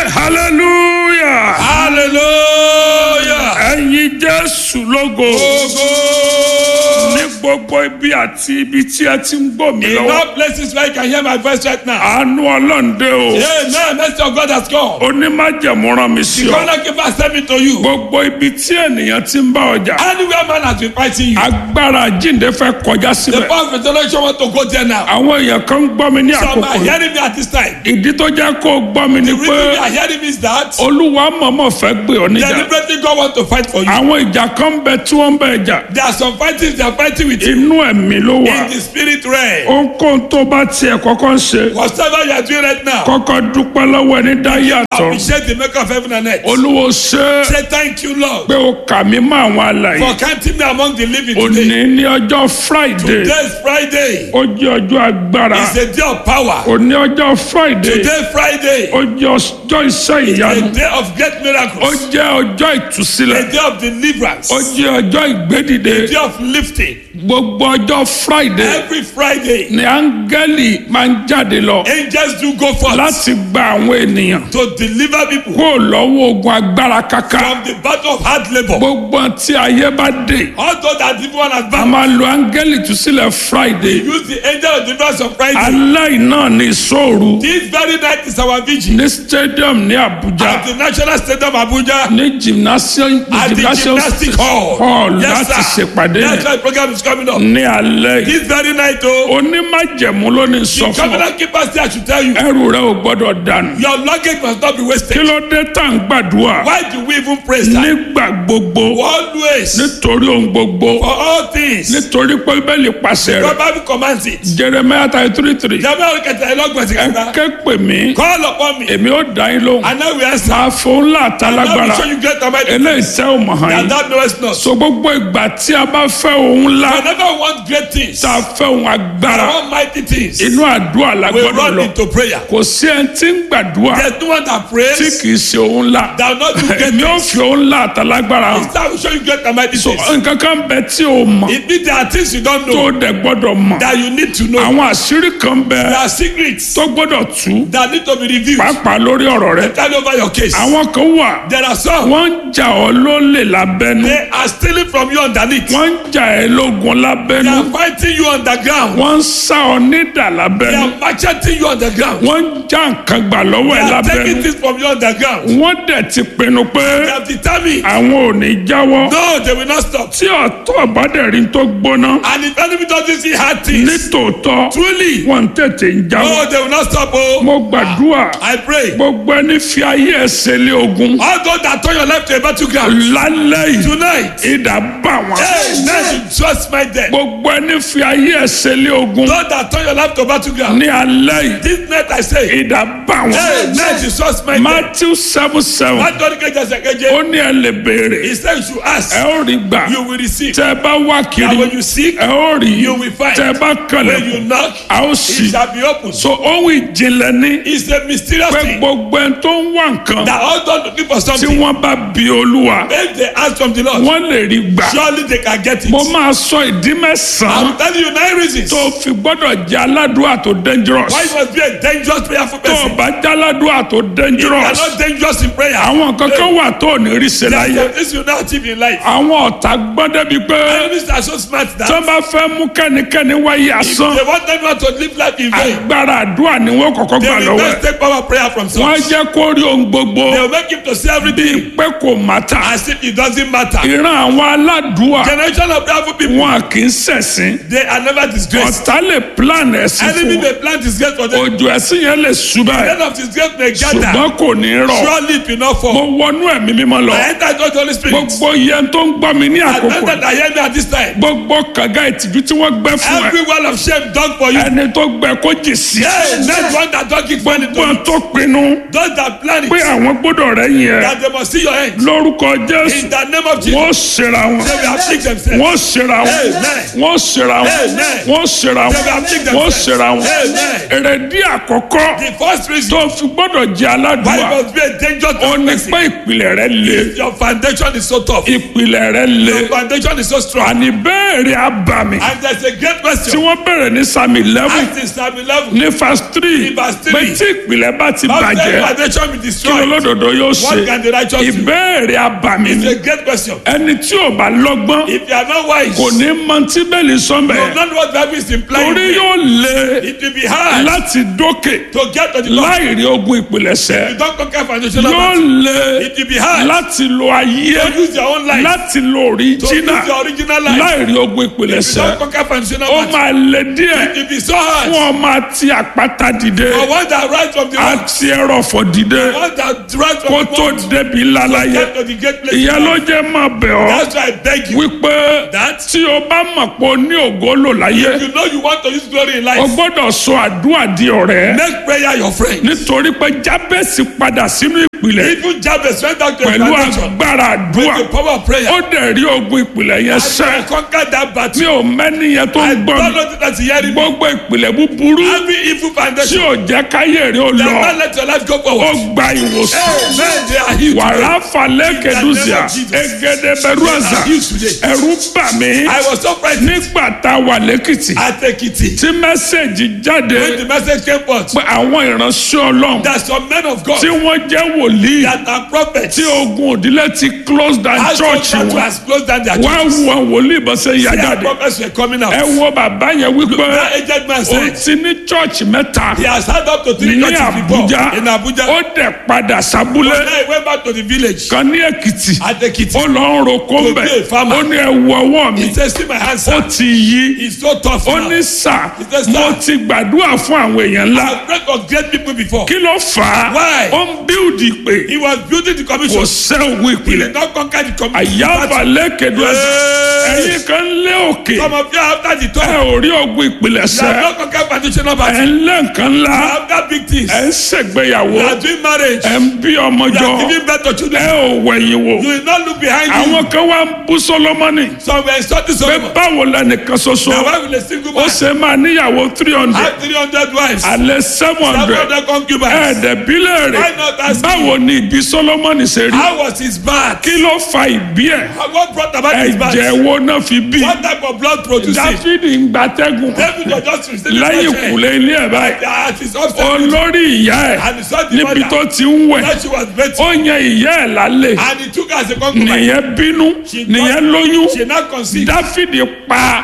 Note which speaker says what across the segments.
Speaker 1: hallelujah
Speaker 2: hallelujah.
Speaker 1: ẹ̀yin jésù lógo
Speaker 2: Ogo.
Speaker 1: ní gbogbo ibi àti ibi tí ẹ ti ń gbọ́ mi
Speaker 2: In
Speaker 1: lọ́wọ́
Speaker 2: all places where you can hear my voice right now.
Speaker 1: àánú ọlọ́ǹde o
Speaker 2: Amen. Mercy of God has come.
Speaker 1: onímájẹ̀mú rán mi sí
Speaker 2: The
Speaker 1: ọ
Speaker 2: corner keeper sent me to you.
Speaker 1: gbogbo ibi tí ènìyàn ti ń bá ọjà
Speaker 2: Anywhere man has been fighting you.
Speaker 1: agbára jíǹde fẹ́ kọjá
Speaker 2: The
Speaker 1: síbẹ̀
Speaker 2: power of resurrection want to go there now.
Speaker 1: àwọn èèyàn kan ń gbọ́ mi ní
Speaker 2: Some
Speaker 1: àkókò
Speaker 2: are
Speaker 1: yìí
Speaker 2: hearing me at this time.
Speaker 1: ìdí tó jẹ́ kó o gbọ́ mi ni
Speaker 2: The
Speaker 1: pé
Speaker 2: reason they are hearing me is that
Speaker 1: olúwa mọ̀mọ́ fẹ́ gbé ọ níjà
Speaker 2: deliberately God want to fight for you.
Speaker 1: àwọn ìjà kan bẹ tí wọ́n ń bẹ jà
Speaker 2: There are some fightings they are fighting with you
Speaker 1: inú ẹ̀mí ló wà
Speaker 2: in the spirit realm.
Speaker 1: ohunkóhun tó bá tiẹ̀ kọ́kọ́ ń ṣe
Speaker 2: Whatever you are doing right now,
Speaker 1: kọ́kọ́ dúpẹ́ lọ́wọ́ ẹni dá yàtọ̀
Speaker 2: appreciate the maker of heaven and earth.
Speaker 1: olúwo ṣe é
Speaker 2: Say thank you, Lord,
Speaker 1: pé o kà mí mọ́ àwọn alàyè
Speaker 2: for counting me among the living
Speaker 1: òní
Speaker 2: today.
Speaker 1: ní ọjọ́ friday
Speaker 2: Today is Friday.
Speaker 1: ó jẹ́ ọjọ́ agbára
Speaker 2: It's a day of power.
Speaker 1: òní ọjọ́ friday
Speaker 2: Today Friday.
Speaker 1: ó jẹ́ ọjọ́ iṣẹ́ ìyanu
Speaker 2: A day of great
Speaker 1: ó
Speaker 2: miracles.
Speaker 1: jẹ́ ọjọ́ ìtúsílẹ̀
Speaker 2: A day of deliverance.
Speaker 1: ó jẹ́ ọjọ́ ìgbédìde
Speaker 2: A day of lifting.
Speaker 1: gbogbo ọjọ́ friday
Speaker 2: Every Friday,
Speaker 1: ni áńgẹ́lì máa ń jáde lọ
Speaker 2: angels do go forth
Speaker 1: láti gba àwọn ènìyàn
Speaker 2: to deliver people
Speaker 1: kó lọ́wọ́ ogun agbára kaka
Speaker 2: from the battle of hard labor.
Speaker 1: gbogbo tí ayé bá dé
Speaker 2: Although that people one
Speaker 1: a
Speaker 2: advance,
Speaker 1: máa lo áńgẹ́lì túsílẹ̀ friday
Speaker 2: use the angel of deliverance on Friday.
Speaker 1: aláì náà ní ìṣòro
Speaker 2: This very night is our vigil
Speaker 1: ní stadium ní abuja
Speaker 2: at the National Stadium Abuja
Speaker 1: ní gymnasium
Speaker 2: at the
Speaker 1: gymnasium
Speaker 2: gymnastic hall.
Speaker 1: hall
Speaker 2: Yes,
Speaker 1: láti
Speaker 2: sir.
Speaker 1: ṣèpàdé
Speaker 2: That's
Speaker 1: yẹn
Speaker 2: why the program is coming up.
Speaker 1: ní alẹ́ yìí
Speaker 2: This very night, oh,
Speaker 1: onímájẹ̀mú ló ní sọ
Speaker 2: the
Speaker 1: fún ọ
Speaker 2: covenant keeper say I should tell you,
Speaker 1: ẹrù rẹ ò gbọ́dọ̀ dànù
Speaker 2: your luggage must not be
Speaker 1: kí
Speaker 2: wasted.
Speaker 1: ló dé tá à ń gbàdúrà
Speaker 2: Why do we even praise that?
Speaker 1: nígbà gbogbo
Speaker 2: Always,
Speaker 1: nítorí ohun gbogbo
Speaker 2: for all things,
Speaker 1: nítorí pé bíbélì pàṣẹ rẹ̀
Speaker 2: the Bible commands it.
Speaker 1: jeremiah thirty three three
Speaker 2: Jẹ́bẹ́ olùkẹ́tà ẹlọ́gbọ̀n ti
Speaker 1: ẹ
Speaker 2: kẹta.
Speaker 1: ké pè mí
Speaker 2: Call upon me
Speaker 1: èmi ó dá yín lóhùn
Speaker 2: and I will answer.
Speaker 1: máa fún ńlá
Speaker 2: I
Speaker 1: àtàlágbára
Speaker 2: will show you great and mighty
Speaker 1: eléyìí
Speaker 2: things
Speaker 1: tẹ́ ò mọ̀ hàn
Speaker 2: that
Speaker 1: yín
Speaker 2: thou knowest not.
Speaker 1: so gbogbo ìgbà tí a bá fẹ́ ohun ńlá
Speaker 2: Whenever we want great things,
Speaker 1: tá a fẹ́ ohun agbára
Speaker 2: I want mighty things,
Speaker 1: inú àdúrà la
Speaker 2: we
Speaker 1: gbọ́dọ̀
Speaker 2: run
Speaker 1: lọ
Speaker 2: into prayer.
Speaker 1: kò sí ẹni tí ń gbàdúrà
Speaker 2: There's no one that
Speaker 1: tí
Speaker 2: prays
Speaker 1: kì í ṣe ohun ńlá
Speaker 2: that will not do great
Speaker 1: èmi ò
Speaker 2: things.
Speaker 1: fi ohun ńlá àtàlágbára hàn
Speaker 2: Instead, I will show you great and mighty
Speaker 1: so
Speaker 2: things.
Speaker 1: nǹkan kan bẹ tí o mọ̀
Speaker 2: It means there are things you don't
Speaker 1: tó
Speaker 2: know
Speaker 1: o dẹ̀ gbọ́dọ̀ mọ̀
Speaker 2: that you need to know.
Speaker 1: àwọn àṣírí kan bẹ
Speaker 2: There are secrets
Speaker 1: tó gbọ́dọ̀ tú
Speaker 2: that need to be revealed.
Speaker 1: pàápàá lórí ọ̀rọ̀ rẹ
Speaker 2: Tell over your case.
Speaker 1: àwọn kan wà
Speaker 2: There are some
Speaker 1: wọ́n ń jà ọ́ lólè lábẹ́nu
Speaker 2: they are stealing from you underneath.
Speaker 1: wọ́n ń jà ẹ́ lógun
Speaker 2: They
Speaker 1: lábẹ́nu
Speaker 2: are fighting you underground.
Speaker 1: wọ́n ń sá ọ nídà
Speaker 2: They
Speaker 1: lábẹ́nu
Speaker 2: are macheting you underground.
Speaker 1: wọ́n ń já nǹkan gbà lọ́wọ́
Speaker 2: They
Speaker 1: ẹ
Speaker 2: are taking
Speaker 1: lábẹ́nu
Speaker 2: things from you underground.
Speaker 1: wọ́n dẹ̀ ti pinnu pé
Speaker 2: They have determined.
Speaker 1: àwọn ò ní jáwọ́
Speaker 2: No, they will not stop.
Speaker 1: tí ọ̀tọ̀ ọ̀bádẹ́rìn tó gbóná
Speaker 2: And if enemy doesn't see hard things,
Speaker 1: nítòótọ́
Speaker 2: truly,
Speaker 1: wọ́n ń tètè ń jáwọ́
Speaker 2: no, they will not stop. Oh,
Speaker 1: mo gbàdúrà
Speaker 2: I pray.
Speaker 1: gbogbo ẹni fi ayé ẹsẹ̀ lé ogun
Speaker 2: All those that turn your life to a battleground
Speaker 1: lálẹ́ yìí
Speaker 2: tonight,
Speaker 1: ìdá bá wọn.
Speaker 2: hey, now you just my death.
Speaker 1: gbogbo ẹni fi ayé ẹsẹ̀ lé ogun
Speaker 2: Those that turn your life to battleground,
Speaker 1: ní alẹ́ yìí
Speaker 2: this night I say,
Speaker 1: ìdá bá
Speaker 2: hey,
Speaker 1: wọn.
Speaker 2: now you just my death.
Speaker 1: matthew seven seven
Speaker 2: What don't get just
Speaker 1: ó
Speaker 2: again?
Speaker 1: ní ẹ lè béèrè
Speaker 2: He said you should ask,
Speaker 1: ẹ ó rí gbà
Speaker 2: you will receive.
Speaker 1: tẹ ẹ bá wá
Speaker 2: And
Speaker 1: kiri
Speaker 2: when you seek,
Speaker 1: ẹ ó rí
Speaker 2: you will find.
Speaker 1: tẹ ẹ bá
Speaker 2: when you
Speaker 1: kànlẹ̀
Speaker 2: knock,
Speaker 1: a ó
Speaker 2: it
Speaker 1: sì.
Speaker 2: shall be opened.
Speaker 1: so ohun ìjìnlẹ̀ ní
Speaker 2: It's a mysterious
Speaker 1: pé
Speaker 2: thing
Speaker 1: gbogbo ẹni tó ń wá nǹkan
Speaker 2: that all done looking for
Speaker 1: tí
Speaker 2: something.
Speaker 1: wọ́n bá bi olúwa
Speaker 2: If they ask from the Lord,
Speaker 1: wọ́n lè rí gbà.
Speaker 2: surely they can get it.
Speaker 1: mo máa sọ ìdí mẹ́sàn-án
Speaker 2: I'm telling you nine reasons
Speaker 1: tó fi gbọ́dọ̀ jẹ́ aládùúrà tó dangerous.
Speaker 2: why you must be a dangerous prayerful
Speaker 1: tó o
Speaker 2: person.
Speaker 1: bá jẹ́ aládùúrà tó
Speaker 2: You are
Speaker 1: dangerous.
Speaker 2: not dangerous in prayer.
Speaker 1: àwọn kankan wà tó ò ní rí ṣe
Speaker 2: There are
Speaker 1: láyé.
Speaker 2: some things you not achieve in life.
Speaker 1: àwọn ọ̀tá gbọ́n débi pé
Speaker 2: Enemies are so smart
Speaker 1: tó
Speaker 2: that
Speaker 1: bá fẹ́ mú kẹ́nikẹ́ni wáyé
Speaker 2: if
Speaker 1: asán
Speaker 2: they want everyone to live life in vain,
Speaker 1: agbára àdúrà ni wọ́n kọ́kọ́
Speaker 2: they
Speaker 1: gbà
Speaker 2: will
Speaker 1: lọ́wọ́
Speaker 2: not
Speaker 1: ẹ̀.
Speaker 2: take power prayer from
Speaker 1: wọ́n
Speaker 2: source.
Speaker 1: jẹ́ kó rí ohun gbogbo
Speaker 2: They will make him to see everything
Speaker 1: pé kò mátà.
Speaker 2: as if it doesn't matter.
Speaker 1: ìran àwọn aládùúà
Speaker 2: Generation of prayerful people,
Speaker 1: wọn kì í ṣẹ̀sìn.
Speaker 2: they are never disgraced.
Speaker 1: ọ̀tá lè plan ẹ̀sìn
Speaker 2: Enemy
Speaker 1: fún
Speaker 2: may plant disgrace for them.
Speaker 1: òjò ẹ̀sìn yẹn lè ṣubá ẹ̀
Speaker 2: End of disgrace may gather.
Speaker 1: ṣùgbọ́n kò ní rọ̀.
Speaker 2: Surely it will not
Speaker 1: mo
Speaker 2: fall.
Speaker 1: wọnú ẹ̀mí mímọ́ lọ.
Speaker 2: I enter God the Holy Spirit.
Speaker 1: gbogbo yẹn tó ń gbọ́ mi ní
Speaker 2: I
Speaker 1: àkókò
Speaker 2: enter that hear me at this time.
Speaker 1: gbogbo kànga ìtìjú tí wọ́n gbẹ́ fún ẹ
Speaker 2: Every wall of shame done for you.
Speaker 1: ẹni tó gbẹ kó jì sí.
Speaker 2: Hey, next one that don't keep money to
Speaker 1: wọ́n
Speaker 2: you.
Speaker 1: tó pinnu
Speaker 2: Those that plan
Speaker 1: pé
Speaker 2: it,
Speaker 1: àwọn gbọ́dọ̀ rẹ̀ yẹn
Speaker 2: that they must see your end.
Speaker 1: lórúkọ jésù
Speaker 2: In the name of Jesus,
Speaker 1: wọ́n ṣera wọn
Speaker 2: they will afflict themselves.
Speaker 1: wọ́n ṣera wọn
Speaker 2: Amen.
Speaker 1: wọ́n ṣera wọn
Speaker 2: Amen.
Speaker 1: wọ́n ṣera wọn
Speaker 2: They will afflict
Speaker 1: wọ́n
Speaker 2: themselves.
Speaker 1: ṣera wọn
Speaker 2: Amen.
Speaker 1: èrèdí àkọ́kọ́
Speaker 2: The first reason
Speaker 1: tó fi gbọ́dọ̀ jẹ́ aládùúgbà
Speaker 2: Why must be a dangerous
Speaker 1: ó ní
Speaker 2: person?
Speaker 1: pé ìpìlẹ̀ rẹ le
Speaker 2: Your foundation is so tough.
Speaker 1: ìpìlẹ̀ rẹ le
Speaker 2: Your foundation is so strong.
Speaker 1: àní bẹ́ẹ̀rẹ̀ abàmì
Speaker 2: And there's a great
Speaker 1: tí
Speaker 2: question.
Speaker 1: wọ́n bẹ̀rẹ̀ ní sami eleven
Speaker 2: Act in Psalm 11.
Speaker 1: ní verse three
Speaker 2: Ní verse three.
Speaker 1: pé tí ìpìlẹ̀ bá ti
Speaker 2: How can
Speaker 1: bàjẹ́
Speaker 2: foundation be
Speaker 1: kí
Speaker 2: destroyed?
Speaker 1: olódodo yóò ṣe
Speaker 2: What can the righteous do?
Speaker 1: ìbéèrè abàmì
Speaker 2: It's
Speaker 1: ni
Speaker 2: a great question.
Speaker 1: ẹni tí ò bá lọ́gbọ́n
Speaker 2: If you are not wise,
Speaker 1: kò ní mọ tí bẹ́ẹ̀lì
Speaker 2: you
Speaker 1: sọ́nbẹ̀
Speaker 2: don't know what Bible is implying.
Speaker 1: torí yóò le
Speaker 2: It will be hard
Speaker 1: láti dókè
Speaker 2: to get to the top.
Speaker 1: láì rí ogun ìpìlẹ̀ṣẹ̀
Speaker 2: You don't conquer foundational
Speaker 1: yóò
Speaker 2: battle.
Speaker 1: le
Speaker 2: It will be hard
Speaker 1: láti lo ayé
Speaker 2: to use your own life.
Speaker 1: láti lo
Speaker 2: To use
Speaker 1: òríjínà
Speaker 2: your original life.
Speaker 1: láì rí ogun
Speaker 2: If you
Speaker 1: ìpìlẹ̀ṣẹ̀
Speaker 2: don't conquer foundational
Speaker 1: ó
Speaker 2: battle,
Speaker 1: máa le díẹ̀
Speaker 2: it will be so hard.
Speaker 1: fún ọmọ àti àpáta dìde
Speaker 2: For one that rise from the rock,
Speaker 1: àti ẹrọ̀fọ̀ dìde
Speaker 2: one that rise
Speaker 1: kó
Speaker 2: from the
Speaker 1: tó
Speaker 2: rock,
Speaker 1: débi lálàyé
Speaker 2: get to the great place.
Speaker 1: ìyẹn ló jẹ́ máa bẹ̀ ọ́
Speaker 2: That's why I beg you.
Speaker 1: wípé
Speaker 2: That
Speaker 1: tí o bá mọ̀ pé o ní ògo lò láyé
Speaker 2: you know you want to use glory in
Speaker 1: o
Speaker 2: life.
Speaker 1: gbọ́dọ̀ sọ àdúrà di ọ̀rẹ́
Speaker 2: Make prayer your friend.
Speaker 1: nítorí pé jábẹ́sì padà sínú ìpìlẹ̀
Speaker 2: Even Jabez went out to a
Speaker 1: pẹ̀lú
Speaker 2: foundation
Speaker 1: agbára àdúrà
Speaker 2: with the power of prayer.
Speaker 1: ó dẹ̀ rí ogun ìpìlẹ̀ yẹn
Speaker 2: And
Speaker 1: sẹ́
Speaker 2: I conquered that
Speaker 1: mi
Speaker 2: battle.
Speaker 1: ò mẹ́ni yẹn tó ń gbọ́
Speaker 2: Don't
Speaker 1: mi
Speaker 2: know that you hear me.
Speaker 1: gbogbo ìpìlẹ̀ búburú
Speaker 2: Every evil
Speaker 1: tí
Speaker 2: foundation.
Speaker 1: ò jẹ́ káyé rí ó
Speaker 2: They
Speaker 1: lọ
Speaker 2: will not let your life go
Speaker 1: ó
Speaker 2: forward.
Speaker 1: gba ìwòsàn
Speaker 2: Amen. They are healed.
Speaker 1: wàrà
Speaker 2: today.
Speaker 1: falẹ̀ kẹdùsíà egede bẹ̀rù àzà ẹ̀rù bà mí
Speaker 2: I was so frightened
Speaker 1: nígbà tá a wà lẹ́kìtì
Speaker 2: at Ekiti
Speaker 1: tí mẹ́sẹ̀gì jáde
Speaker 2: when the message came forth
Speaker 1: pé àwọn ìránṣẹ́ ọlọ́run
Speaker 2: that some men of God
Speaker 1: tí wọ́n jẹ́ wòlíì
Speaker 2: that are prophets
Speaker 1: tí ogun òdílé ti close down
Speaker 2: has
Speaker 1: church
Speaker 2: that
Speaker 1: wọn
Speaker 2: has closed down their
Speaker 1: wá
Speaker 2: churches.
Speaker 1: wo àwọn wòlíì bó ṣe yà
Speaker 2: Their
Speaker 1: jáde
Speaker 2: prophets were coming out.
Speaker 1: ẹ wo bàbá yẹn wípé
Speaker 2: That aged man
Speaker 1: ó
Speaker 2: said
Speaker 1: ti ní church mẹ́ta
Speaker 2: he has had up to three
Speaker 1: ní
Speaker 2: churches before
Speaker 1: Àbújá
Speaker 2: in Abuja.
Speaker 1: ó dẹ̀ padà sábúlé
Speaker 2: Now he went back to the village
Speaker 1: kan ní Èkìtì
Speaker 2: at Ekiti.
Speaker 1: ó lọ ń roko
Speaker 2: To
Speaker 1: mbẹ
Speaker 2: be a farmer.
Speaker 1: ó ní ẹ wo ọwọ́ mi
Speaker 2: He said, see my hands,
Speaker 1: ó
Speaker 2: sir.
Speaker 1: ti yí
Speaker 2: It's so tough
Speaker 1: ó
Speaker 2: now.
Speaker 1: ní sà
Speaker 2: said, "Sir."
Speaker 1: mo ti gbàdúrà fún àwọn èèyàn ńlá
Speaker 2: I've prayed for great people before.
Speaker 1: kí ló fà á
Speaker 2: Why?
Speaker 1: ó ń bíldì pé
Speaker 2: He was building the
Speaker 1: kò
Speaker 2: commission.
Speaker 1: sẹ́ òun
Speaker 2: He
Speaker 1: ìpìlẹ̀
Speaker 2: did not conquer the commission.
Speaker 1: àyàbà lẹ́kẹ̀dọ́
Speaker 2: Hey.
Speaker 1: ẹ̀yìn kan lé òkè
Speaker 2: Some of you after the
Speaker 1: ẹ
Speaker 2: talk,
Speaker 1: ò rí ogun ìpìlẹ̀
Speaker 2: you have
Speaker 1: sẹ́
Speaker 2: not conquered foundational
Speaker 1: ẹ̀
Speaker 2: battle.
Speaker 1: ń lé nǹkan ńlá
Speaker 2: After big things,
Speaker 1: ẹ̀ ń ṣègbéyàwó
Speaker 2: you are doing marriage.
Speaker 1: ẹ̀ ń bí ọmọ
Speaker 2: You
Speaker 1: jọ
Speaker 2: are giving birth to
Speaker 1: ẹ
Speaker 2: children.
Speaker 1: ò wẹ̀yìn wò
Speaker 2: You will not look behind you.
Speaker 1: àwọn kan wá ń bú Sólómọ́nì
Speaker 2: Some were insulting
Speaker 1: pé
Speaker 2: Solomon.
Speaker 1: báwo lẹnìkan ṣoṣo
Speaker 2: Now why will a single
Speaker 1: ó
Speaker 2: man
Speaker 1: ṣe máa níyàwó three hundred
Speaker 2: have 300 wives?
Speaker 1: alẹ́ seven
Speaker 2: Seven
Speaker 1: hundred
Speaker 2: hundred concubines.
Speaker 1: ẹ̀ẹ́dẹ̀bílẹ̀
Speaker 2: Why not
Speaker 1: rẹ̀
Speaker 2: ask
Speaker 1: báwo ni ìbí Sólómọ́nì ṣe rí
Speaker 2: How was his birth?
Speaker 1: kí ló fa ìbí ẹ̀
Speaker 2: What brought about his birth?
Speaker 1: ẹ̀jẹ̀ wo náà fi bí
Speaker 2: What type of blood produced it?
Speaker 1: Dáfídì ń gbatẹ́gùn
Speaker 2: David was just receiving
Speaker 1: lẹ́yìn
Speaker 2: fresh air.
Speaker 1: ìkùlé ilé ẹ̀ báyìí
Speaker 2: At his upstairs.
Speaker 1: olórí ìyá ẹ̀
Speaker 2: And he saw the
Speaker 1: níbi
Speaker 2: mother.
Speaker 1: tó ti ń wẹ̀
Speaker 2: That she was better.
Speaker 1: ó yan ìyá ẹ̀ lálẹ́
Speaker 2: And he took her as a concubine.
Speaker 1: nìyẹn bínú
Speaker 2: She
Speaker 1: nìyẹn
Speaker 2: got-
Speaker 1: lóyún
Speaker 2: She now conceived.
Speaker 1: Dáfídì pa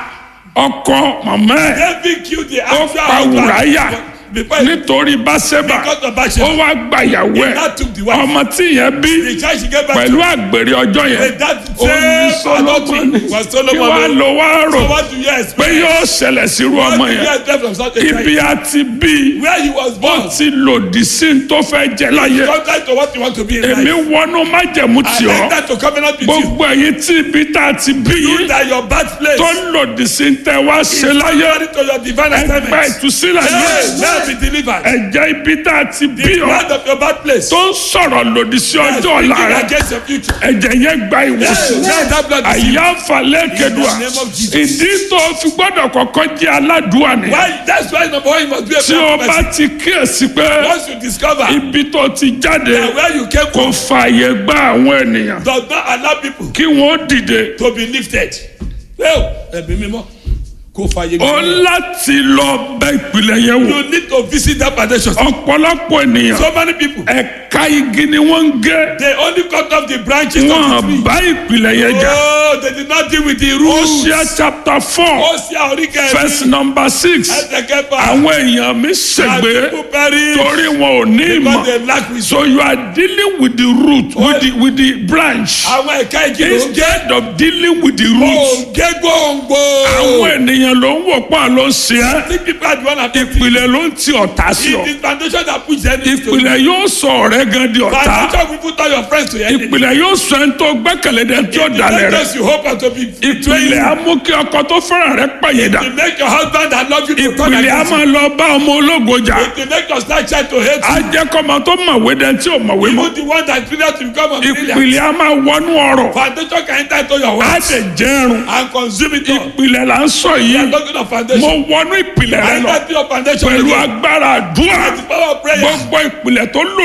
Speaker 1: ọkọ màmá ẹ̀
Speaker 2: David killed the
Speaker 1: ó
Speaker 2: actual
Speaker 1: pa
Speaker 2: husband
Speaker 1: Wùráyà
Speaker 2: before he
Speaker 1: nítorí Báṣẹ́bà
Speaker 2: got the
Speaker 1: ó
Speaker 2: Bathsheba.
Speaker 1: wá gbàyàwó ẹ̀
Speaker 2: That took the wife.
Speaker 1: ọmọ tí yẹn bí
Speaker 2: The child she gave back
Speaker 1: pẹ̀lú àgbèrè ọjọ́ yẹn
Speaker 2: With that
Speaker 1: ó ní
Speaker 2: same adultery
Speaker 1: Sólómọ́nì
Speaker 2: was
Speaker 1: kí
Speaker 2: Solomon.
Speaker 1: wàá lọ wá rò
Speaker 2: So what do you
Speaker 1: pé
Speaker 2: expect?
Speaker 1: yóò ṣẹlẹ̀ sírú
Speaker 2: What
Speaker 1: ọmọ
Speaker 2: do you
Speaker 1: yẹn
Speaker 2: expect from such a
Speaker 1: ibi
Speaker 2: child?
Speaker 1: àti bí
Speaker 2: Where he was
Speaker 1: ó
Speaker 2: born.
Speaker 1: ti lòdì sí ní tó fẹ́ jẹ láyé
Speaker 2: Contrary to what you want to be in
Speaker 1: èmi
Speaker 2: life.
Speaker 1: wọnú májẹ̀mú
Speaker 2: I
Speaker 1: tì ọ́
Speaker 2: enter to covenant with you.
Speaker 1: gbogbo ẹ̀yin tí ibi tá a ti bí
Speaker 2: You
Speaker 1: yín
Speaker 2: that your birthplace
Speaker 1: tó lòdì sí ní tẹ́ wá ṣe
Speaker 2: is
Speaker 1: láyé
Speaker 2: contrary to your divine
Speaker 1: ẹgbẹ́
Speaker 2: assignment.
Speaker 1: ìtúsílẹ̀
Speaker 2: Hey,
Speaker 1: yìí
Speaker 2: now be delivered.
Speaker 1: ẹ̀jẹ̀ ibi tá a ti bí
Speaker 2: The
Speaker 1: ọ́
Speaker 2: blood of your birthplace.
Speaker 1: tó ń sọ̀rọ̀ lòdì sí
Speaker 2: is
Speaker 1: ọjọ́ ọ̀la
Speaker 2: speaking
Speaker 1: rẹ̀
Speaker 2: against your future.
Speaker 1: ẹ̀jẹ̀ yẹn gba
Speaker 2: Hey,
Speaker 1: ìwòsàn
Speaker 2: now that blood is
Speaker 1: àyà falẹ̀ kẹdùà
Speaker 2: In the name of Jesus.
Speaker 1: ìdí tó fi gbọ́dọ̀ kọ́kọ́ jẹ́ aládùúà ni
Speaker 2: Why? That's why number one you must be a
Speaker 1: tí o
Speaker 2: proper
Speaker 1: bá
Speaker 2: person.
Speaker 1: ti kíyèsí pé
Speaker 2: Once you discover
Speaker 1: ibi tó ti jáde
Speaker 2: that where you came
Speaker 1: kò
Speaker 2: from
Speaker 1: fààyè gba àwọn ènìyàn
Speaker 2: does not allow people
Speaker 1: kí wọ́n dìde
Speaker 2: to be lifted. Well, ẹ̀mí mímọ́ kò fàyè
Speaker 1: ó láti lọ bẹ ìpìlẹ̀ yẹn wò
Speaker 2: You need to visit that foundation.
Speaker 1: ọ̀pọ̀lọpọ̀ ènìyàn
Speaker 2: So many people
Speaker 1: ẹ̀ka igi ni wọ́n ń gé
Speaker 2: they only cut off the branches of the
Speaker 1: wọ́n
Speaker 2: tree.
Speaker 1: bá ìpìlẹ̀ yẹn jà
Speaker 2: Oh, they did not deal with the roots.
Speaker 1: Hosea chapter four
Speaker 2: Ó ṣe àríkẹ́
Speaker 1: verse number six
Speaker 2: ẹ̀ẹ́dẹ̀kẹ́fà.
Speaker 1: àwọn èèyàn mi ṣègbè
Speaker 2: people perish
Speaker 1: torí wọn ò ní
Speaker 2: because
Speaker 1: ìmọ̀
Speaker 2: they lack wisdom.
Speaker 1: so you are dealing with the root with the with the branch
Speaker 2: Àwọn ẹ̀ka igi ló ń gé.
Speaker 1: instead of dealing with the root
Speaker 2: Òǹgé gbòǹgbò.
Speaker 1: àwọn ènìyàn ló ń wò pa ló ń ṣe é
Speaker 2: Think people are the one affected.
Speaker 1: ìpìlẹ̀ ló ń ti ọ̀tá sí ọ
Speaker 2: It is foundation that puts enemies to you.
Speaker 1: ìpìlẹ̀ yóò sọ ọ̀rẹ́ gan di ọ̀tá
Speaker 2: Foundation will put all your friends to enemy.
Speaker 1: ìpìlẹ̀ yóò sọ ẹni tó gbẹ́kẹ̀lé dẹ tí ó dalẹ̀ rẹ
Speaker 2: Because you hope and to be
Speaker 1: ìpìlẹ̀ á mú kí ọkọ tó fẹ́ràn rẹ pàyẹ̀dà
Speaker 2: to make your husband that love you to turn
Speaker 1: ìpìlẹ̀ á
Speaker 2: against you.
Speaker 1: máa lọ bá ọmọ ológo jà
Speaker 2: It will make your star child to hate
Speaker 1: á
Speaker 2: you.
Speaker 1: jẹ́ kọ́mọ tó mọ̀wé dẹ tí ò mọ̀wé mọ́
Speaker 2: Even the one that failure to become a brilliant.
Speaker 1: ìpìlẹ̀ á máa wọnú ọ̀rọ̀
Speaker 2: Foundation can enter into your
Speaker 1: á
Speaker 2: wealth
Speaker 1: dẹ̀ jẹ́rùn
Speaker 2: and consume it all.
Speaker 1: ìpìlẹ̀ là ń sọ
Speaker 2: You
Speaker 1: yìí
Speaker 2: are talking of
Speaker 1: mo
Speaker 2: foundation.
Speaker 1: wọnú ìpìlẹ̀ rẹ
Speaker 2: I
Speaker 1: lọ
Speaker 2: enter to your foundation
Speaker 1: pẹ̀lú
Speaker 2: again.
Speaker 1: agbára àdúrà
Speaker 2: With the power of prayer.
Speaker 1: gbogbo ìpìlẹ̀ tó lòdì
Speaker 2: Every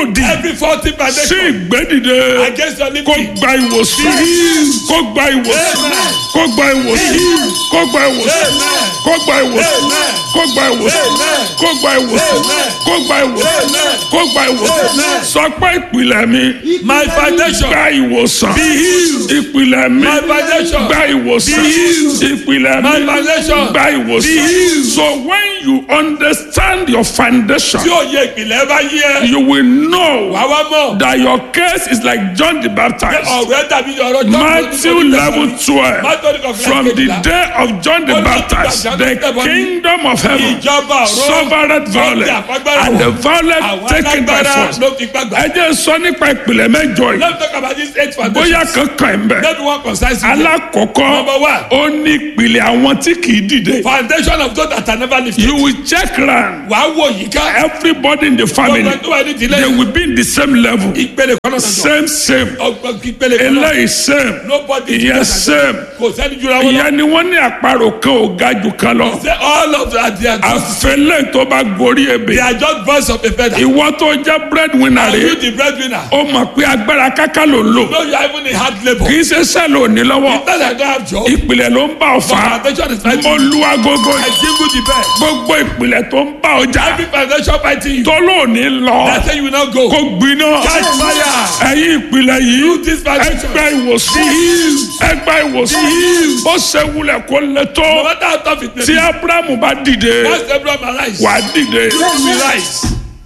Speaker 2: Every faulty
Speaker 1: sí
Speaker 2: foundation
Speaker 1: ìgbédìde
Speaker 2: against your
Speaker 1: kó
Speaker 2: living.
Speaker 1: gba ìwòsàn kó gba ìwòsàn
Speaker 2: Amen.
Speaker 1: kó gba ìwòsàn kó gba ìwòsàn
Speaker 2: Amen.
Speaker 1: kó gba ìwòsàn
Speaker 2: Amen.
Speaker 1: kó gba ìwòsàn
Speaker 2: Amen.
Speaker 1: kó gba ìwòsàn
Speaker 2: Amen.
Speaker 1: kó gba ìwòsàn
Speaker 2: Amen.
Speaker 1: kó gba ìwòsàn
Speaker 2: Amen.
Speaker 1: sọ pé ìpìlẹ̀ mi
Speaker 2: My foundation.
Speaker 1: gba ìwòsàn
Speaker 2: Be healed.
Speaker 1: ìpìlẹ̀ mi
Speaker 2: My foundation.
Speaker 1: gba ìwòsàn
Speaker 2: Be healed.
Speaker 1: ìpìlẹ̀
Speaker 2: My
Speaker 1: mi
Speaker 2: foundation.
Speaker 1: gba ìwòsàn
Speaker 2: Be healed.
Speaker 1: so when you understand your foundation
Speaker 2: Tí òye ìpìlẹ̀ bá yí ẹ.
Speaker 1: you will know
Speaker 2: Wà wá mọ̀.
Speaker 1: that your case is like John the Baptist.
Speaker 2: Ọ̀rẹ́ dàbí ọ̀rọ̀ John.
Speaker 1: Matthew level twelve from the day of John the Baptist the kingdom of heaven
Speaker 2: Ìjọba ọ̀rọ̀.
Speaker 1: suffered violence and the violent
Speaker 2: Àwọn
Speaker 1: taken by
Speaker 2: alágbára
Speaker 1: force.
Speaker 2: ló fi gbàgbà.
Speaker 1: ẹ jẹ́ sọ nípa ìpìlẹ̀ mẹ́jọ yìí
Speaker 2: Let's talk about this eight foundation.
Speaker 1: bóyá kankan ẹ̀ ń bẹ̀.
Speaker 2: Let me one concise.
Speaker 1: alákọ̀ọ́kọ́
Speaker 2: Number one.
Speaker 1: ó ní ìpìlẹ̀ àwọn tí kì í dìde.
Speaker 2: Foundation of God that I never lifted.
Speaker 1: you will check round
Speaker 2: Wàá wò yìí ká.
Speaker 1: everybody in the family
Speaker 2: Gbogbo tó wà ní ìdílé.
Speaker 1: they will be in the same level
Speaker 2: Ìpele kan náà sọ̀tọ̀.
Speaker 1: same same
Speaker 2: Ọgbọ́n ìpele kan náà.
Speaker 1: eléyìí same
Speaker 2: Nobody is
Speaker 1: ìyẹn
Speaker 2: better
Speaker 1: same
Speaker 2: Kò sẹ́ni jura wọn lọ.
Speaker 1: ìyẹn ni wọ́n ní àparò kan ò ga jù kan lọ
Speaker 2: Say all of that they are just
Speaker 1: àfẹlẹ́ tó bá gorí
Speaker 2: they
Speaker 1: ebè
Speaker 2: are just birds of a feather.
Speaker 1: ìwọ tó jẹ́ breadwinner
Speaker 2: Are you
Speaker 1: rẹ̀
Speaker 2: the breadwinner?
Speaker 1: ó mọ̀ pé agbára káká ló ń lò
Speaker 2: No, you are even in hard labour.
Speaker 1: kì í ṣe sẹ́ẹ̀lì òní lọ́wọ́
Speaker 2: It's not that I don't have job.
Speaker 1: ìpìlẹ̀ ló ń bá ọ fà á
Speaker 2: Foundation is
Speaker 1: mo
Speaker 2: fighting.
Speaker 1: lu agogo
Speaker 2: I
Speaker 1: yìí
Speaker 2: jingle the bell.
Speaker 1: gbogbo ìpìlẹ̀ tó ń bá ọjà
Speaker 2: Every foundation fighting you.
Speaker 1: tó lóòní lọ
Speaker 2: They say you will not go.
Speaker 1: kó gbiná
Speaker 2: Catch fire.
Speaker 1: ẹ̀yin ìpìlẹ̀ yìí
Speaker 2: this foundation.
Speaker 1: ẹgbẹ́ ìwòsàn ẹgbẹ́ ìwòsàn bó ṣe wulẹ̀ kó lè
Speaker 2: No
Speaker 1: tó
Speaker 2: matter how tough it may
Speaker 1: tí
Speaker 2: be.
Speaker 1: abrahamu bá dìde
Speaker 2: Once Abraham arise.
Speaker 1: wà á dìde
Speaker 2: You will rise.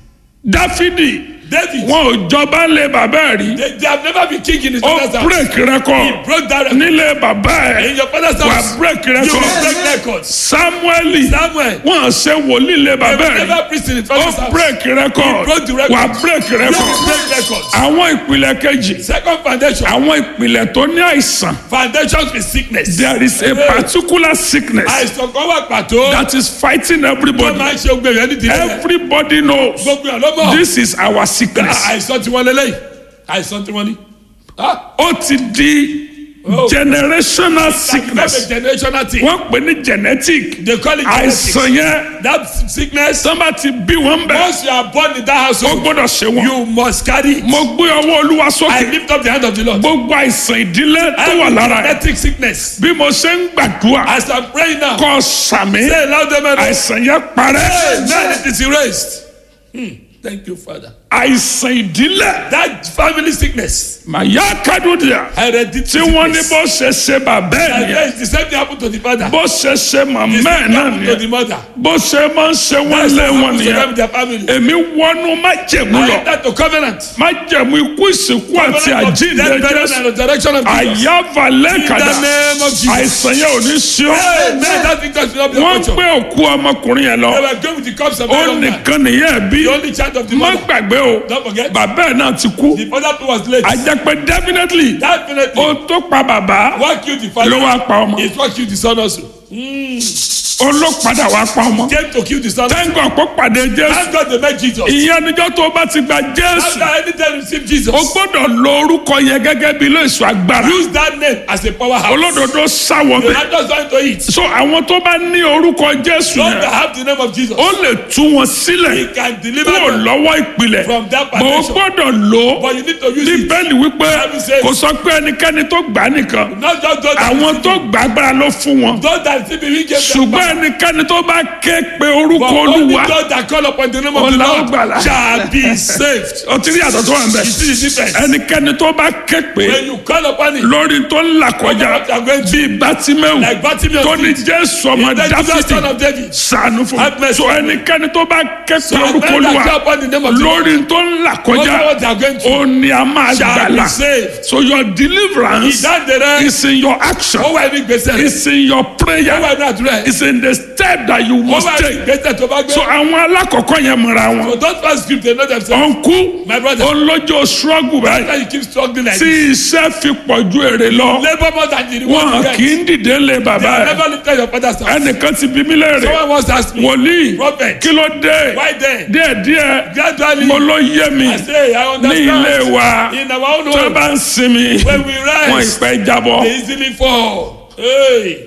Speaker 1: dáfídì
Speaker 2: David.
Speaker 1: wọn ò jọba lé bàbá ẹ̀ rí
Speaker 2: They, they have never been king in his
Speaker 1: ó
Speaker 2: father's house.
Speaker 1: break record
Speaker 2: Broke that record.
Speaker 1: nílé bàbá
Speaker 2: In
Speaker 1: ẹ̀
Speaker 2: your father's
Speaker 1: wà
Speaker 2: house.
Speaker 1: á break
Speaker 2: You will
Speaker 1: record
Speaker 2: break records.
Speaker 1: samueli
Speaker 2: Samuel.
Speaker 1: wọn ṣe wòlíì lé
Speaker 2: They
Speaker 1: bàbá
Speaker 2: will
Speaker 1: ẹ̀ rí
Speaker 2: never preach in his
Speaker 1: ó
Speaker 2: father's house.
Speaker 1: break record
Speaker 2: broke the record.
Speaker 1: wà á break
Speaker 2: You
Speaker 1: record
Speaker 2: will break records.
Speaker 1: àwọn ìpìlẹ̀ kejì
Speaker 2: Second foundation.
Speaker 1: àwọn ìpìlẹ̀ tó ní àìsàn
Speaker 2: Foundation with sickness.
Speaker 1: there is a particular sickness
Speaker 2: Àìsàn kan wà pàtó.
Speaker 1: that is fighting
Speaker 2: Wọ́n
Speaker 1: everybody
Speaker 2: máa ń ṣe ogun èèyàn ní ìdílé.
Speaker 1: everybody knows
Speaker 2: Gbogbo ẹ̀ ló mọ̀.
Speaker 1: this is our sickness
Speaker 2: Àìsàn tí wọ́n lélẹ́yìí. Àìsàn tí wọ́n ní. Ah,
Speaker 1: ó ti di
Speaker 2: Oh.
Speaker 1: generational
Speaker 2: That's
Speaker 1: sickness
Speaker 2: a generational thing.
Speaker 1: wọ́n pè ní genetic
Speaker 2: They call it genetics.
Speaker 1: àìsàn yẹn
Speaker 2: That sickness.
Speaker 1: tọ́ba ti bí wọ́n bẹ̀
Speaker 2: Once you are born in that
Speaker 1: ó
Speaker 2: household,
Speaker 1: gbọ́dọ̀ ṣe wọ́n
Speaker 2: you must carry it.
Speaker 1: mo gbé ọwọ́ olúwa
Speaker 2: I
Speaker 1: sókè
Speaker 2: lift up the hand of the Lord.
Speaker 1: gbogbo àìsàn ìdílé tó wà
Speaker 2: Every
Speaker 1: lára ẹ̀
Speaker 2: genetic sickness.
Speaker 1: bí mo ṣe ń gbàdúrà
Speaker 2: As I'm praying now,
Speaker 1: kọ́ sàmì
Speaker 2: say loud amen.
Speaker 1: àìsàn yẹn parẹ́
Speaker 2: Amen. It is erased. Hmm. Thank you, Father.
Speaker 1: àìsàn ìdílé
Speaker 2: That family sickness,
Speaker 1: màyà kádùdìà
Speaker 2: hereditary
Speaker 1: tí wọ́n ní
Speaker 2: sickness.
Speaker 1: bó ṣe ṣe bàbá ẹ̀
Speaker 2: And
Speaker 1: nìyẹn
Speaker 2: yes, the same thing happened to the father.
Speaker 1: bó ṣe ṣe màmá
Speaker 2: The
Speaker 1: ẹ̀
Speaker 2: same thing
Speaker 1: náà
Speaker 2: happened to the
Speaker 1: nìyẹn
Speaker 2: mother.
Speaker 1: bó ṣe máa ń ṣe wọ́n
Speaker 2: That's
Speaker 1: lé
Speaker 2: what
Speaker 1: wọn
Speaker 2: happened to them
Speaker 1: nìyẹn
Speaker 2: in their family.
Speaker 1: èmi wọnú májẹ̀mú
Speaker 2: I
Speaker 1: lọ
Speaker 2: enter to covenant.
Speaker 1: májẹ̀mú ikú ìsìnkú àti
Speaker 2: Covenant of
Speaker 1: àjíǹde
Speaker 2: death, burial,
Speaker 1: jésù
Speaker 2: and resurrection of Jesus.
Speaker 1: àyàvalẹ̀
Speaker 2: In the
Speaker 1: kàdà
Speaker 2: name of Jesus.
Speaker 1: àìsàn yẹn ò ní sí ọ
Speaker 2: Amen. That victory will not be
Speaker 1: wọ́n
Speaker 2: a
Speaker 1: gbé
Speaker 2: culture.
Speaker 1: òkú ọmọkùnrin yẹn lọ
Speaker 2: They were going with the cups of
Speaker 1: ó
Speaker 2: the young man.
Speaker 1: nìkan nìyẹn bí
Speaker 2: The only child of the
Speaker 1: má
Speaker 2: mother.
Speaker 1: gbàgbé o
Speaker 2: Don't forget.
Speaker 1: bàbá ẹ̀ náà ti kú
Speaker 2: The father too was late.
Speaker 1: àjẹpẹ́ definitely
Speaker 2: Definitely.
Speaker 1: ó tó pa bàbá
Speaker 2: What killed the
Speaker 1: ló
Speaker 2: father
Speaker 1: wá pa ọmọ
Speaker 2: is what killed the son also.
Speaker 1: ó ló padà wá pa ọmọ
Speaker 2: Came to kill the son.
Speaker 1: tẹ́ńgọ̀ kó pàdé jésù
Speaker 2: Thank God they met Jesus.
Speaker 1: ìyẹn níjọ́ tó bá ti gba jésù
Speaker 2: After any time you receive Jesus,
Speaker 1: o gbọ́dọ̀ lo orúkọ yẹn gẹ́gẹ́ bí ilé ìṣọ́ agbára
Speaker 2: use that name as a powerhouse.
Speaker 1: olódodo sáwọ
Speaker 2: You're
Speaker 1: bẹ́ẹ̀
Speaker 2: not just going to eat.
Speaker 1: so àwọn tó bá ní orúkọ jésù
Speaker 2: Those that
Speaker 1: yẹn
Speaker 2: have the name of Jesus,
Speaker 1: ó lè tú wọn sílẹ̀
Speaker 2: He can deliver
Speaker 1: kúrò
Speaker 2: them
Speaker 1: lọ́wọ́ ìpìlẹ̀
Speaker 2: from that
Speaker 1: bó o
Speaker 2: foundation.
Speaker 1: gbọ́dọ̀ lò ó
Speaker 2: But you need to use
Speaker 1: ní
Speaker 2: it.
Speaker 1: bẹ́ẹ̀ni wípé
Speaker 2: Bible says-
Speaker 1: kò sọ pé ẹnikẹ́ni tó gbà á nìkan
Speaker 2: Not just those that
Speaker 1: àwọn tó gbà agbára ló fún wọn
Speaker 2: those that receive it, we give them
Speaker 1: ṣùgbọ́n
Speaker 2: back.
Speaker 1: ẹnikẹ́ni tó bá ké pe orúkọ
Speaker 2: But only
Speaker 1: olúwa
Speaker 2: those that call upon the name of the
Speaker 1: Ọlá
Speaker 2: Lord
Speaker 1: ògbàlà.
Speaker 2: shall be saved.
Speaker 1: ó ti rí àtọ̀ tó wà ń bẹ̀
Speaker 2: You see the difference?
Speaker 1: ẹnikẹ́ni tó bá ké pe
Speaker 2: When you call upon it,
Speaker 1: lórí tó ń là kọjá
Speaker 2: What you are going
Speaker 1: bíi bátímẹ́wù
Speaker 2: like Bartimaeus
Speaker 1: tó ní
Speaker 2: did,
Speaker 1: jésù ọmọ
Speaker 2: the Jesus
Speaker 1: dáfídì
Speaker 2: son of David,
Speaker 1: sànù fún
Speaker 2: Have
Speaker 1: mi
Speaker 2: mercy.
Speaker 1: so ẹnikẹ́ni tó bá ké pe
Speaker 2: so
Speaker 1: orúkọ
Speaker 2: men that
Speaker 1: olúwa
Speaker 2: call upon the name of the Lord,
Speaker 1: lórí tó ń là
Speaker 2: know
Speaker 1: kọjá
Speaker 2: what they are going to
Speaker 1: ó ní a máa
Speaker 2: shall be
Speaker 1: gbàlà
Speaker 2: saved.
Speaker 1: so your deliverance
Speaker 2: Ìdáǹdè rẹ,
Speaker 1: is in your action
Speaker 2: ó wà ní gbèsè rẹ,
Speaker 1: is in your
Speaker 2: ó
Speaker 1: prayer
Speaker 2: wà ní àdúrà rẹ,
Speaker 1: is in the step that you
Speaker 2: ó
Speaker 1: must
Speaker 2: wà ní
Speaker 1: take
Speaker 2: gbèsè tó bá gbé.
Speaker 1: so àwọn alákọ̀ọ́kọ́ yẹn mọ̀ra wọn
Speaker 2: So don't pass script, they know themselves.
Speaker 1: ọ̀nkú
Speaker 2: My brother,
Speaker 1: olójó struggle báyìí
Speaker 2: why you keep struggling like
Speaker 1: tí
Speaker 2: this?
Speaker 1: iṣẹ́ fi pọ̀ ju èrè lọ
Speaker 2: Labour more than the reward
Speaker 1: wọn
Speaker 2: you
Speaker 1: kì
Speaker 2: get.
Speaker 1: í dìde lé bàbá
Speaker 2: You
Speaker 1: ẹ̀
Speaker 2: never lifted your father's house.
Speaker 1: ẹnìkan ti bí mí léèrè
Speaker 2: Someone once asked me,
Speaker 1: wòlíì
Speaker 2: Prophet,
Speaker 1: kí ló dé
Speaker 2: why then?
Speaker 1: díẹ̀díẹ̀
Speaker 2: Gradually,
Speaker 1: mo ló yé mi
Speaker 2: I say, I
Speaker 1: ní ilé
Speaker 2: understand.
Speaker 1: wa
Speaker 2: In our own
Speaker 1: tó
Speaker 2: home,
Speaker 1: bá ń sinmi
Speaker 2: when we
Speaker 1: wọn
Speaker 2: rise,
Speaker 1: ìpẹ́ jábọ́
Speaker 2: they easily fall. Hey,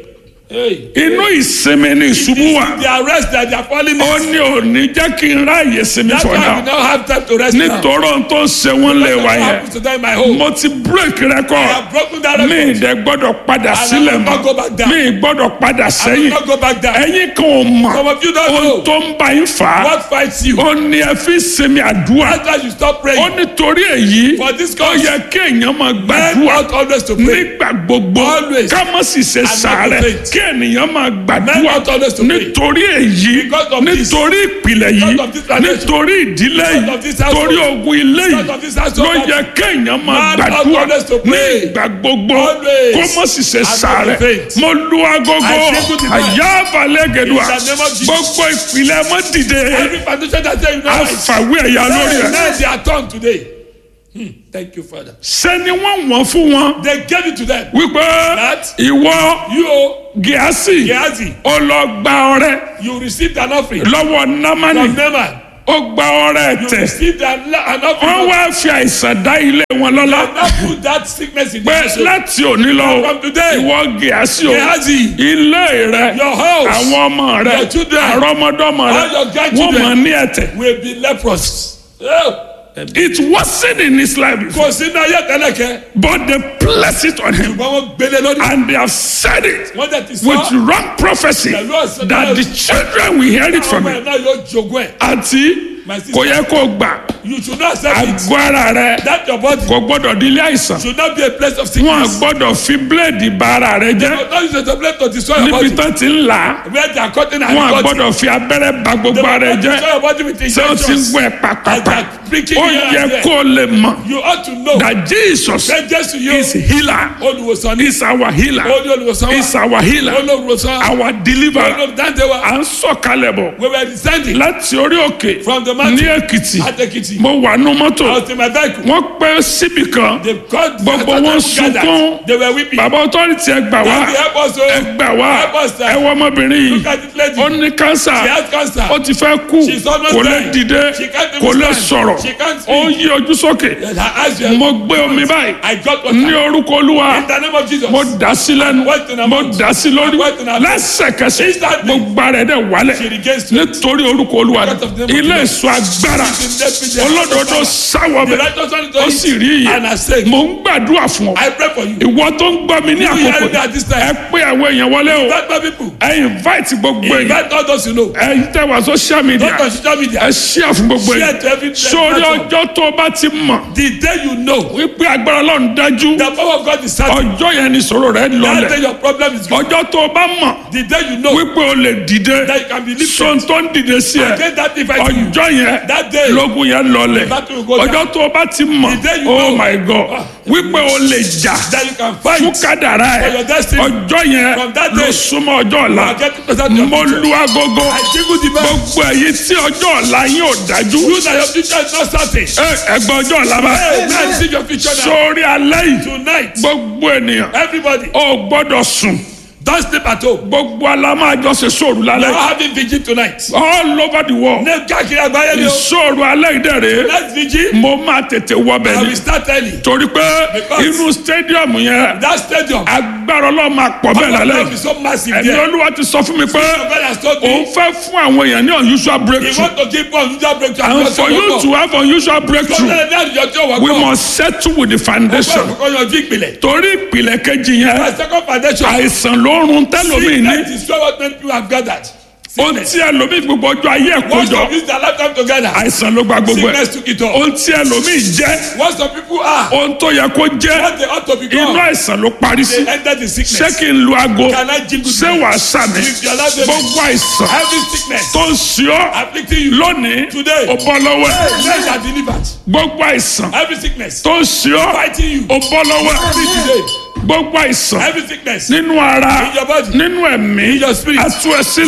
Speaker 2: Hey.
Speaker 1: inú ìsinmi ni ìṣubú wà
Speaker 2: The arrest that they are falling
Speaker 1: ó
Speaker 2: in.
Speaker 1: ní òní jẹ́ kí n ráàyè sinmi
Speaker 2: That's
Speaker 1: for
Speaker 2: why we
Speaker 1: now
Speaker 2: now have time to rest now.
Speaker 1: nítorí ohun tó ń ṣe wọ́n lè
Speaker 2: That's
Speaker 1: wá
Speaker 2: what
Speaker 1: yẹn
Speaker 2: happens to them in my home.
Speaker 1: mo ti break
Speaker 2: I
Speaker 1: record
Speaker 2: have broken that
Speaker 1: mi
Speaker 2: record.
Speaker 1: ìdẹ gbọ́dọ̀ padà
Speaker 2: I
Speaker 1: sílẹ̀
Speaker 2: will not go
Speaker 1: mọ́
Speaker 2: back down.
Speaker 1: mi gbọ́dọ̀ padà
Speaker 2: I will
Speaker 1: sẹ́yìn
Speaker 2: not go back down.
Speaker 1: ẹ̀yin kan ò mọ̀
Speaker 2: Some of you don't
Speaker 1: ohun
Speaker 2: know
Speaker 1: tó ń bá yín fà á
Speaker 2: what fights you.
Speaker 1: ó ní ẹ fi sinmi àdúrà
Speaker 2: That's why you stop
Speaker 1: ó
Speaker 2: praying.
Speaker 1: nítorí èyí
Speaker 2: For this
Speaker 1: ó
Speaker 2: cause,
Speaker 1: yẹ kí èèyàn máa
Speaker 2: men
Speaker 1: gbàdúrà
Speaker 2: ought always to pray.
Speaker 1: nígbà gbogbo
Speaker 2: Always.
Speaker 1: ká má sì ṣe
Speaker 2: not to
Speaker 1: sàárẹ̀
Speaker 2: faint.
Speaker 1: kí ènìyàn máa
Speaker 2: Men
Speaker 1: gbàdúrà
Speaker 2: ought always to pray.
Speaker 1: nítorí èyí
Speaker 2: Because of this.
Speaker 1: nítorí ìpìlẹ̀ yìí
Speaker 2: Because of this tradition.
Speaker 1: nítorí ìdílé
Speaker 2: Because
Speaker 1: yìí
Speaker 2: of this household.
Speaker 1: torí ogun ilé yìí
Speaker 2: Because of this household.
Speaker 1: ló yẹ kéèyàn máa
Speaker 2: Man ought
Speaker 1: gbàdúrà
Speaker 2: always to
Speaker 1: ní
Speaker 2: pray.
Speaker 1: ìgbà gbogbo
Speaker 2: Always.
Speaker 1: kó má sì ṣe
Speaker 2: not to
Speaker 1: sàárẹ̀
Speaker 2: faint.
Speaker 1: mo lu agogo
Speaker 2: I say good night.
Speaker 1: àyà balẹ̀ gẹ̀dùà
Speaker 2: In the name of Jesus.
Speaker 1: gbogbo ìpìlẹ̀ mọ́ dìde
Speaker 2: Every foundation that say you know right.
Speaker 1: àfàwé ẹ̀yà lórí
Speaker 2: Hey,
Speaker 1: ẹ̀
Speaker 2: now they are turned today. Hmm. Thank you, Father.
Speaker 1: sẹ́ni wọ́n wọ́n fún wọn
Speaker 2: They gave it to them.
Speaker 1: wípé
Speaker 2: That
Speaker 1: ìwọ
Speaker 2: you,
Speaker 1: gíásì
Speaker 2: Gehazi,
Speaker 1: ó lọ gba ọrẹ
Speaker 2: you received an offering
Speaker 1: lọ́wọ́ námánì
Speaker 2: from Naaman.
Speaker 1: ó gba ọrẹ
Speaker 2: You
Speaker 1: tẹ̀
Speaker 2: received an, an
Speaker 1: wọ́n
Speaker 2: offering.
Speaker 1: wá fi àìsàn dá ilé wọn lọ́lá
Speaker 2: Now put that sickness in the
Speaker 1: pé
Speaker 2: household.
Speaker 1: láti òní lọ
Speaker 2: From today,
Speaker 1: ìwọ gíásì o
Speaker 2: Gehazi,
Speaker 1: ilé rẹ
Speaker 2: your house
Speaker 1: àwọn ọmọ rẹ
Speaker 2: your children,
Speaker 1: àrọmọdọ́mọ rẹ
Speaker 2: all your
Speaker 1: wọ́n
Speaker 2: grandchildren.
Speaker 1: mọ̀ ní ẹ̀tẹ̀
Speaker 2: will be leprous. Oh.
Speaker 1: it wasn't in his life before
Speaker 2: Kò sínú ayé tẹ́lẹ̀kẹ́.
Speaker 1: but they placed it on him
Speaker 2: Ṣùgbọ́n wọ́n gbélé lórí.
Speaker 1: and they have said it
Speaker 2: Wọ́n tẹ̀ ti
Speaker 1: with
Speaker 2: sọ.
Speaker 1: wrong prophecy
Speaker 2: Pẹ̀lú ọ̀sẹ̀
Speaker 1: that the children will hear it from
Speaker 2: Ọmọ
Speaker 1: him
Speaker 2: ẹ̀ náà yóò jogún ẹ̀.
Speaker 1: àti
Speaker 2: My sister.
Speaker 1: kò yẹ kó gbà
Speaker 2: You should not accept it.
Speaker 1: àgọ́ ara rẹ
Speaker 2: That your body
Speaker 1: kò gbọ́dọ̀ di ilé àìsàn
Speaker 2: should not be a place of
Speaker 1: wọn
Speaker 2: sickness.
Speaker 1: gbọ́dọ̀ fi bíléèdì bà ara rẹ jẹ́
Speaker 2: But not use it as a place to destroy your
Speaker 1: níbi
Speaker 2: body.
Speaker 1: tán ti ń là á
Speaker 2: Where they are cutting and
Speaker 1: wọn
Speaker 2: cutting.
Speaker 1: gbọ́dọ̀ fi abẹ́rẹ́ bà
Speaker 2: They
Speaker 1: gbogbo
Speaker 2: will
Speaker 1: ara rẹ
Speaker 2: not
Speaker 1: jẹ́
Speaker 2: destroy your body with
Speaker 1: ṣé o ti ń
Speaker 2: injections.
Speaker 1: gbọ́ ẹ pàpàpà
Speaker 2: And they are pricking
Speaker 1: ó
Speaker 2: here and
Speaker 1: yẹ
Speaker 2: there.
Speaker 1: kó o lè mọ̀
Speaker 2: You ought to know
Speaker 1: that Jesus
Speaker 2: that Jesus you
Speaker 1: is healer
Speaker 2: olùwòsàn ní
Speaker 1: is our healer
Speaker 2: olú olùwòsàn
Speaker 1: is
Speaker 2: wa
Speaker 1: our healer
Speaker 2: olùwòsàn
Speaker 1: our deliverer
Speaker 2: olùdáǹdè wa
Speaker 1: à ń sọ̀kalẹ̀ bọ̀
Speaker 2: we were descending
Speaker 1: láti orí òkè
Speaker 2: from the
Speaker 1: ní
Speaker 2: mountain
Speaker 1: Èkìtì
Speaker 2: at Ekiti.
Speaker 1: mo wà nú mọ́tò
Speaker 2: I was in my vehicle.
Speaker 1: wọ́n pẹ́ síbì kan
Speaker 2: They called
Speaker 1: Gbogbo wọn sunkún.
Speaker 2: They were weeping.
Speaker 1: bàbá ọtọ́rìtì ẹ gbà wá
Speaker 2: Daddy, help us,
Speaker 1: ẹ
Speaker 2: oh.
Speaker 1: gbà wá
Speaker 2: Help us, sir.
Speaker 1: ẹ wọ ọmọbìnrin yìí
Speaker 2: Look at this lady.
Speaker 1: ó ní kánsà
Speaker 2: She has cancer.
Speaker 1: ó ti fẹ́ kú
Speaker 2: She's almost
Speaker 1: kò lè
Speaker 2: dying.
Speaker 1: dìde
Speaker 2: She can't even
Speaker 1: kò lè
Speaker 2: stand.
Speaker 1: sọ̀rọ̀
Speaker 2: She can't
Speaker 1: ó
Speaker 2: speak.
Speaker 1: yí ojú sókè
Speaker 2: Yes, her eyes were-
Speaker 1: mo gbé omi báyìí
Speaker 2: I got what
Speaker 1: ní orúkọ olúwa
Speaker 2: In the name of Jesus.
Speaker 1: mo dà sí lẹ́nu
Speaker 2: What in her
Speaker 1: mo
Speaker 2: mouth?
Speaker 1: dà sí lórí
Speaker 2: What in her mouth?
Speaker 1: lẹ́sẹ̀kẹsẹ̀
Speaker 2: Instantly.
Speaker 1: gbogbo ara ẹ̀ dẹ̀ wálẹ̀
Speaker 2: She regains strength.
Speaker 1: nítorí orúkọ olúwa
Speaker 2: Because of the name of
Speaker 1: ilé
Speaker 2: Jesus.
Speaker 1: ìsọ agbára
Speaker 2: She's in death with the
Speaker 1: olódodo
Speaker 2: power.
Speaker 1: sáwọ
Speaker 2: The
Speaker 1: bẹ̀
Speaker 2: righteous one is
Speaker 1: ó
Speaker 2: doing
Speaker 1: sì rí iye
Speaker 2: And I say,
Speaker 1: mo ń gbàdúrà fún ọ
Speaker 2: I pray for you.
Speaker 1: ìwọ tó ń gbọ́ mi ní
Speaker 2: You
Speaker 1: àkókò
Speaker 2: hearing me at this time.
Speaker 1: ẹ pé àwọn èèyàn wọlé o
Speaker 2: Invite my people.
Speaker 1: ẹ invite gbogbo èèyàn
Speaker 2: Invite all those you know.
Speaker 1: ẹ tẹ wá social media
Speaker 2: Not on social media.
Speaker 1: ẹ share fún gbogbo
Speaker 2: Share
Speaker 1: èèyàn
Speaker 2: to every
Speaker 1: sórí
Speaker 2: platform.
Speaker 1: ọjọ́ tó o bá ti mọ̀
Speaker 2: The day you know
Speaker 1: wípé agbára ọlọ́run dájú
Speaker 2: the power of God is certain.
Speaker 1: ọjọ́ yẹn ni ìṣòro rẹ
Speaker 2: That day
Speaker 1: lọlẹ̀
Speaker 2: your problem is gone.
Speaker 1: ọjọ́ tó o bá mọ̀
Speaker 2: The day you know
Speaker 1: wípé o lè dìde
Speaker 2: that you can be lifted.
Speaker 1: sọ́n tó ń dìde sí ẹ
Speaker 2: Against that device to you.
Speaker 1: ọjọ́ yẹn
Speaker 2: That day.
Speaker 1: lógun yẹn lọlẹ̀
Speaker 2: The battle will go down.
Speaker 1: ọjọ́ tó o bá ti mọ̀
Speaker 2: The day you
Speaker 1: oh
Speaker 2: know.
Speaker 1: my god wípé o lè jà
Speaker 2: That you can
Speaker 1: fún
Speaker 2: fight.
Speaker 1: kádàrá
Speaker 2: For
Speaker 1: ẹ
Speaker 2: your destiny.
Speaker 1: ọjọ́ yẹn
Speaker 2: From that
Speaker 1: ló
Speaker 2: day.
Speaker 1: súnmọ́ ọjọ́ ọ̀la
Speaker 2: You are getting closer to your
Speaker 1: mo
Speaker 2: future.
Speaker 1: lu agogo
Speaker 2: I jingle the bell.
Speaker 1: gbogbo èyí tí ọjọ́ ọ̀la yín ò dájú
Speaker 2: You that your future is not certain.
Speaker 1: ẹ ẹgbẹ́ ọjọ́ ọ̀la bá
Speaker 2: Hey, man, see your future now.
Speaker 1: sórí alẹ́ yìí
Speaker 2: Tonight,
Speaker 1: gbogbo ènìyàn
Speaker 2: everybody,
Speaker 1: ò gbọ́dọ̀ sùn
Speaker 2: don't sleep at home.
Speaker 1: gbogbo alámájọ ṣe sóòrù
Speaker 2: We
Speaker 1: lálẹ́
Speaker 2: are having vigil tonight.
Speaker 1: all over the world
Speaker 2: Ní káàkiri àgbáyé ni o.
Speaker 1: ìṣòro alẹ́ ìdẹ̀rẹ̀
Speaker 2: Let's vigil.
Speaker 1: mo máa tètè wọbẹ̀
Speaker 2: I
Speaker 1: ni
Speaker 2: will start early.
Speaker 1: torí pé
Speaker 2: Because-
Speaker 1: inú stadium yẹn
Speaker 2: That stadium.
Speaker 1: agbára ọlọ́run máa pọ̀ bẹ́ẹ̀
Speaker 2: Our
Speaker 1: lálẹ́
Speaker 2: love is so massive
Speaker 1: ẹ̀mí
Speaker 2: there.
Speaker 1: olúwa ti sọ fún mi pé
Speaker 2: Your brother has told
Speaker 1: òun
Speaker 2: me.
Speaker 1: fẹ́ fún àwọn èèyàn ní unusual
Speaker 2: He
Speaker 1: breakthrough
Speaker 2: want to give one unusual breakthrough.
Speaker 1: and for you to have unusual breakthrough we
Speaker 2: We
Speaker 1: must settle with the foundation
Speaker 2: Ọkọ̀ yanjú ìpìlẹ̀.
Speaker 1: torí ìpìlẹ̀ kejì yẹn
Speaker 2: My second foundation.
Speaker 1: àìsàn ló ń run tẹ́lómi ní
Speaker 2: Sickness is what many people have gathered.
Speaker 1: ohun tí ẹlòmíì gbogbo ọjọ́ ayé ẹ̀
Speaker 2: Once
Speaker 1: kójọ
Speaker 2: some use their lifetime together.
Speaker 1: àìsàn ló gba gbogbo ẹ̀
Speaker 2: Sickness took it all.
Speaker 1: ohun tí ẹlòmíì jẹ́
Speaker 2: What some people are.
Speaker 1: ohun tó yẹ kó jẹ́
Speaker 2: What they ought to
Speaker 1: inú
Speaker 2: become.
Speaker 1: àìsàn ló parí sí
Speaker 2: They enter the
Speaker 1: ṣé
Speaker 2: sickness.
Speaker 1: kí n lu aago
Speaker 2: Can I jingle
Speaker 1: ṣé
Speaker 2: the-
Speaker 1: wàá sàmì
Speaker 2: If you allow them-
Speaker 1: gbogbo àìsàn
Speaker 2: Every sickness
Speaker 1: tó ń ṣe ọ́
Speaker 2: afflicting you.
Speaker 1: lónìí
Speaker 2: Today.
Speaker 1: ó bọ́ lọ́wọ́ ẹ̀
Speaker 2: Men are delivered.
Speaker 1: gbogbo àìsàn
Speaker 2: Every sickness
Speaker 1: tó ń ṣe ọ́
Speaker 2: fighting you.
Speaker 1: ó bọ́ lọ́wọ́ ẹ̀
Speaker 2: Free today.
Speaker 1: gbogbo àìsàn
Speaker 2: Every sickness
Speaker 1: nínú ara
Speaker 2: in your body.
Speaker 1: nínú ẹ̀mí
Speaker 2: In your spirit.
Speaker 1: àtúnṣe